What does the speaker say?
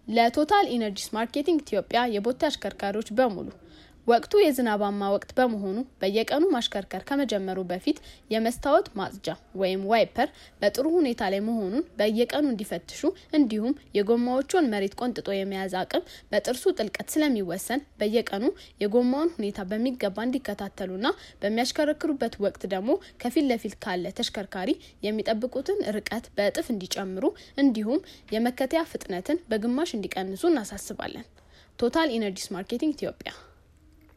ለቶታል ኢነርጂስ ማርኬቲንግ ኢትዮጵያ የቦቴ አሽከርካሪዎች በሙሉ ወቅቱ የዝናባማ ወቅት በመሆኑ በየቀኑ ማሽከርከር ከመጀመሩ በፊት የመስታወት ማጽጃ ወይም ዋይፐር በጥሩ ሁኔታ ላይ መሆኑን በየቀኑ እንዲፈትሹ እንዲሁም የጎማዎቹን መሬት ቆንጥጦ የመያዝ አቅም በጥርሱ ጥልቀት ስለሚወሰን በየቀኑ የጎማውን ሁኔታ በሚገባ እንዲከታተሉና በሚያሽከረክሩበት ወቅት ደግሞ ከፊት ለፊት ካለ ተሽከርካሪ የሚጠብቁትን ርቀት በእጥፍ እንዲጨምሩ እንዲሁም የመከተያ ፍጥነትን በግማሽ እንዲቀንሱ እናሳስባለን። ቶታል ኢነርጂስ ማርኬቲንግ ኢትዮጵያ